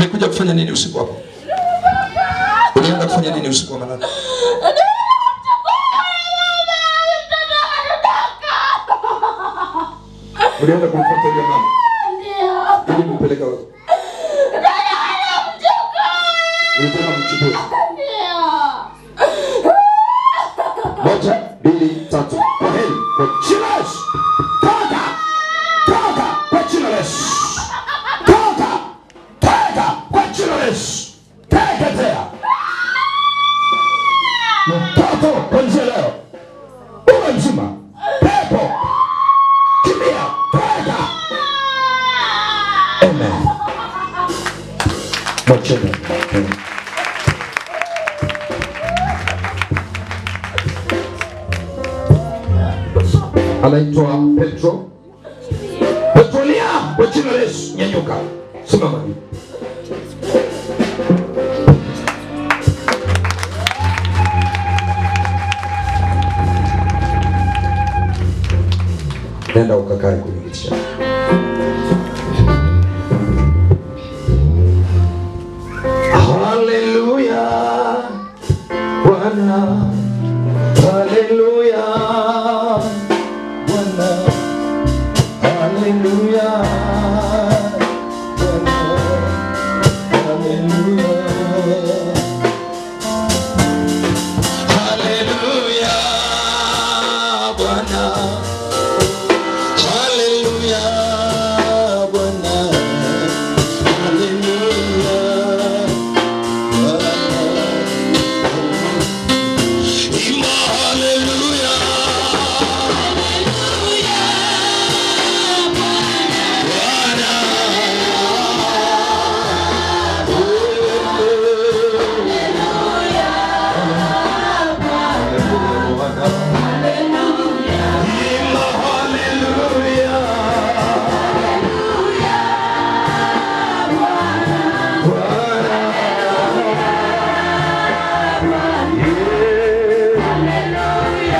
ulikuja kufanya nini usiku wako? Ulienda kufanya nini usiku wa manane? Ulienda kumfuata yule mama ili kumpeleka wapi? Ulitaka mchukue. Moja, mbili, tatu. Kwa heri. Kwa jina la Yesu. Toka! Toka kwa jina la Yesu. Toka! Toka kwa jina la Yesu. Teketea. Mtoto kuanzia leo. Uwe mzima. Pepo. Kimbia. Toka. Amen. Mwacheni. Amen. anaitwa Petro. Petronia kwa jina la Yesu, nyanyuka, simama hivi. Nenda ukakae kwenye kiti chako. Haleluya, Bwana. Haleluya. Bwana. Haleluya. Bwana. Haleluya. Haleluya. Bwana. Haleluya. Bwana. Haleluya. Bwana. Imba haleluya. Imba haleluya. Bwana. Yeah.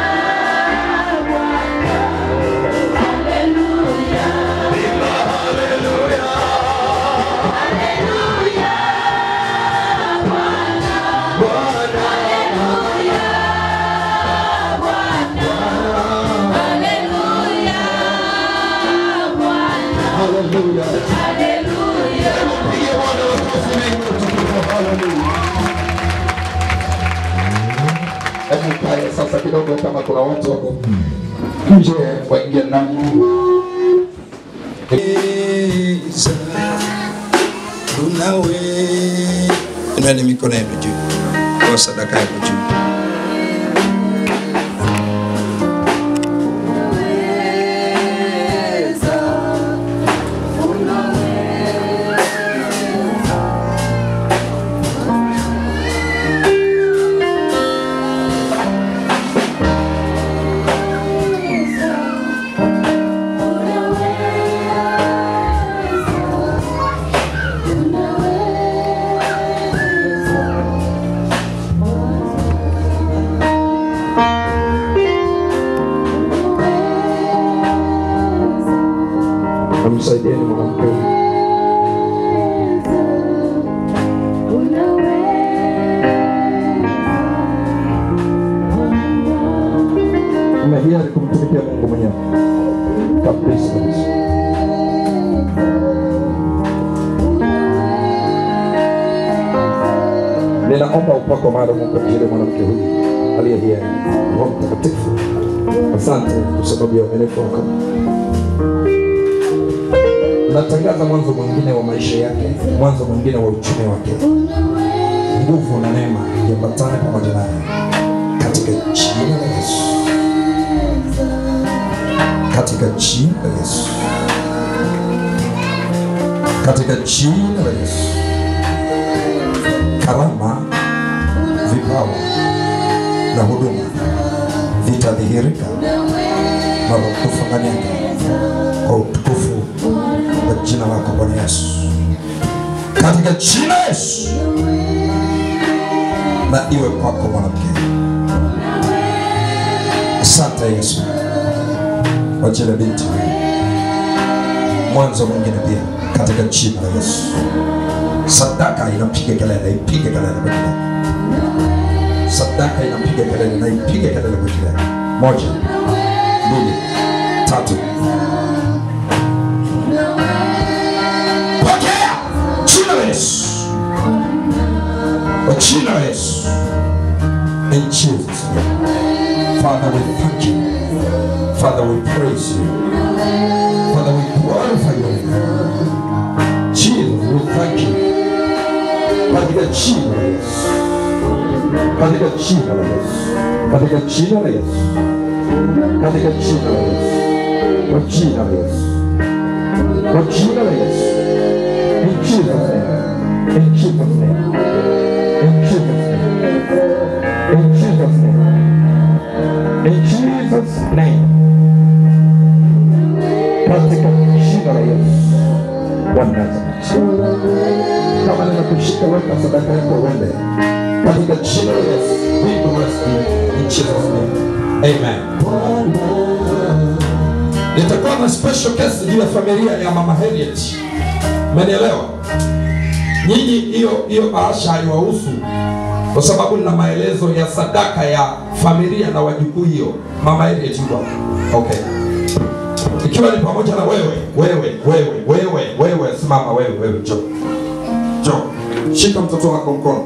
Imba haleluya. Bwana. Haleluya. Mpige Bwana makofi mengi utukufu. Haleluya. Hebu kae sasa kidogo, kama kuna watu wako nje waingie ndani. Unawe inani mikono yenu juu, kwa sadaka yenu juu. Namsaidieni mwanamke huyu. Umehiari kumtumikia Mungu mwenyewe kabisa kabisa. Ninaomba upako maalum kwa ajili ya mwanamke huyu aliye hiari. Roho Mtakatifu, asante kwa sababu ya uaminifu wako. Natangaza mwanzo mwingine wa maisha yake, mwanzo mwingine wa uchumi wake. Nguvu na neema iambatane pamoja naye katika jina la Yesu, katika jina la Yesu, katika jina la Yesu. Karama, vipawa na huduma vitadhihirika marudufu ndani yake kwa utukufu wa jina lako Bwana Yesu, katika jina la Yesu, na iwe kwako mwanamke. Asante Yesu kwa ajili ya binti huyu. mwanzo mwingine pia katika jina la Yesu. Sadaka inapiga kelele, ipige kelele kwa jina. Sadaka inapiga kelele na ipige kelele kwa jina. Moja, mbili, tatu. Pokea jina la Yesu, kwa jina la Yesu. In Jesus' name. Father, we thank you. Father, we praise you. Father, we glorify your name. Jesus, we thank you. Katika jina la Yesu. Katika jina la Yesu. Katika jina la Yesu. Katika jina la Yesu. Kwa jina la Yesu. Kwa jina la Yesu. In Jesus' name. In Jesus' name. In Jesus' name. In Jesus' name. In Jesus' name. Katika jina la Yesu wa Nazareti. Kama ninakushika weka sadaka yako uende. Katika jina la Yesu. We bless you in Jesus' name. Amen. Nitakuwa na special case juu ya familia ya Mama Harriet. Umenielewa? Nyinyi hiyo hiyo bahasha haiwahusu kwa sababu nina maelezo ya sadaka ya familia na wajukuu hiyo. Mama Harriet yuko hapa. Okay. Ikiwa ni pamoja na wewe, wewe, wewe, wewe, wewe, simama wewe, wewe, njoo. Njoo. Shika mtoto wako mkono.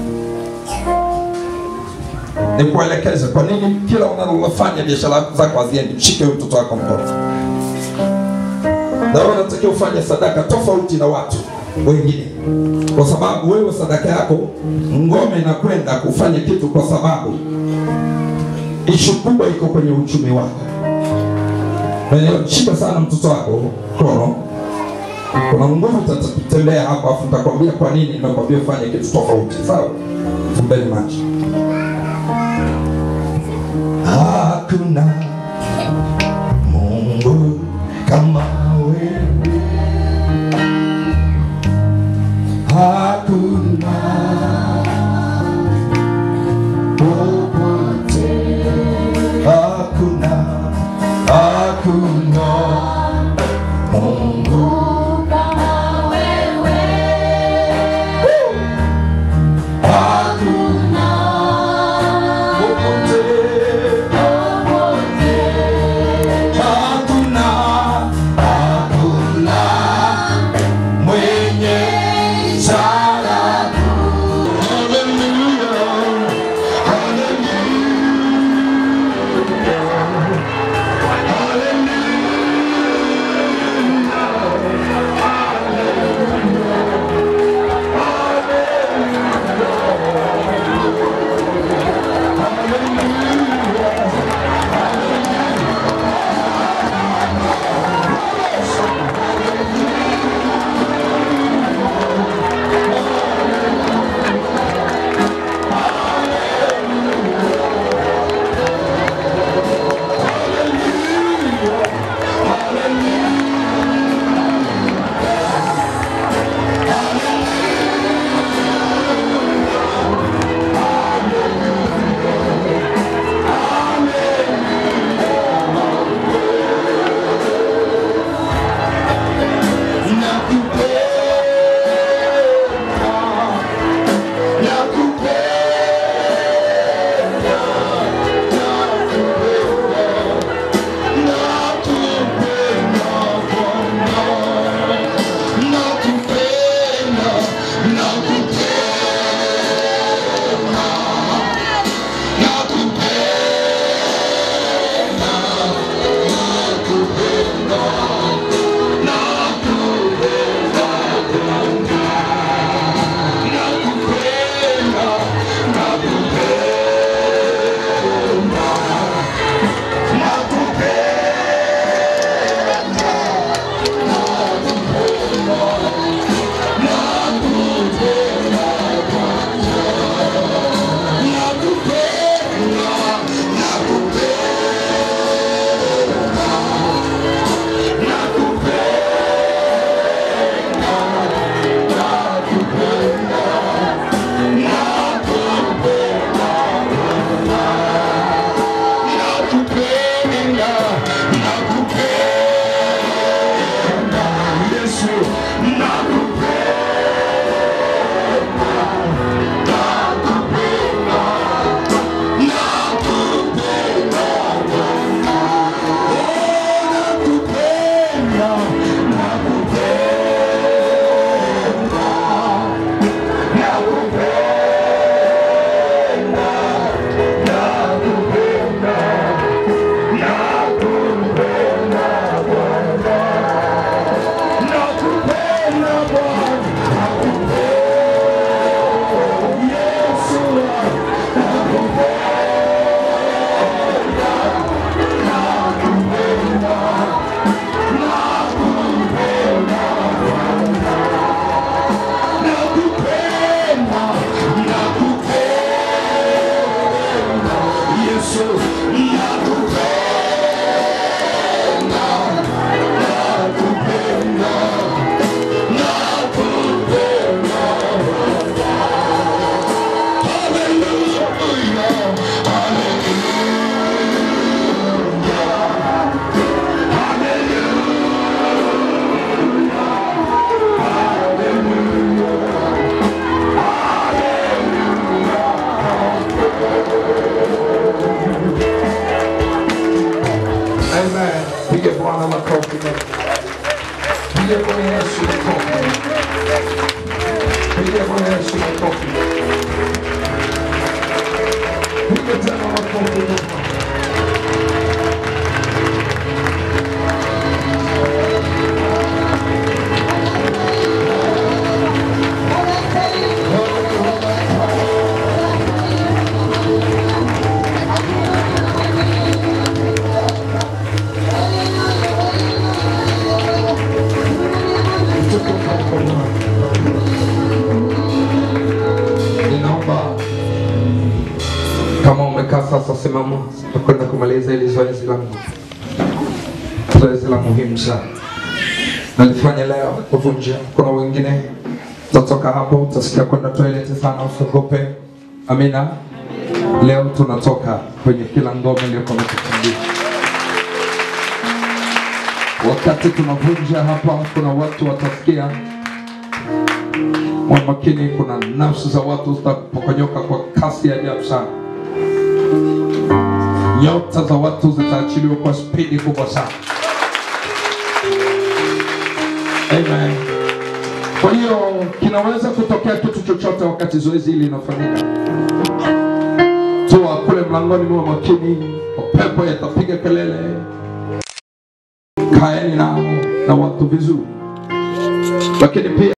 Nikuelekeze kwa nini kila unalofanya biashara zako haziendi. Mshike huyo mtoto wako mkono. Na wewe unatakiwa ufanye sadaka tofauti na watu wengine, kwa sababu wewe sadaka yako ngome inakwenda kufanya kitu, kwa sababu ishu kubwa iko kwenye uchumi wako. Umeelewa? Shika sana mtoto wako mkono, kuna nguvu itatembea hapa, afu nitakwambia kwa nini nimekwambia ufanye kitu tofauti. Sawa? Fumbeni macho. Hakuna Mungu kama wewe, hakuna popote, hakuna, hakuna Mungu hakuna popote, hakuna, hakuna mwenye sala. Hallelujah, hallelujah, hallelujah. Pige Bwana makofi mengi. Pige Bwana Yesu makofi. Pige Bwana Yesu makofi. Pige tena makofi mengi. Ninaomba kama umekaa sasa, simama, nakwenda kumaliza hili zoezi langu, zoezi la muhimu sana nalifanya leo kuvunja. Kuna wengine utatoka hapo, utasikia kwenda toileti sana, usiogope. Amina. Leo tunatoka kwenye kila ngome iliyokuwa imetufungia. Wakati tunavunja hapa, kuna watu watasikia mwa makini, kuna nafsi za watu zitapokonyoka kwa kasi ya ajabu sana. Nyota za watu zitaachiliwa kwa spidi kubwa sana. Amen. Kwa hiyo kinaweza kutokea kitu chochote wakati zoezi hili linafanyika. Toa kule mlangoni, mwa makini, mapepo yatapiga kelele. Kaeni nao na watu vizuri, lakini pia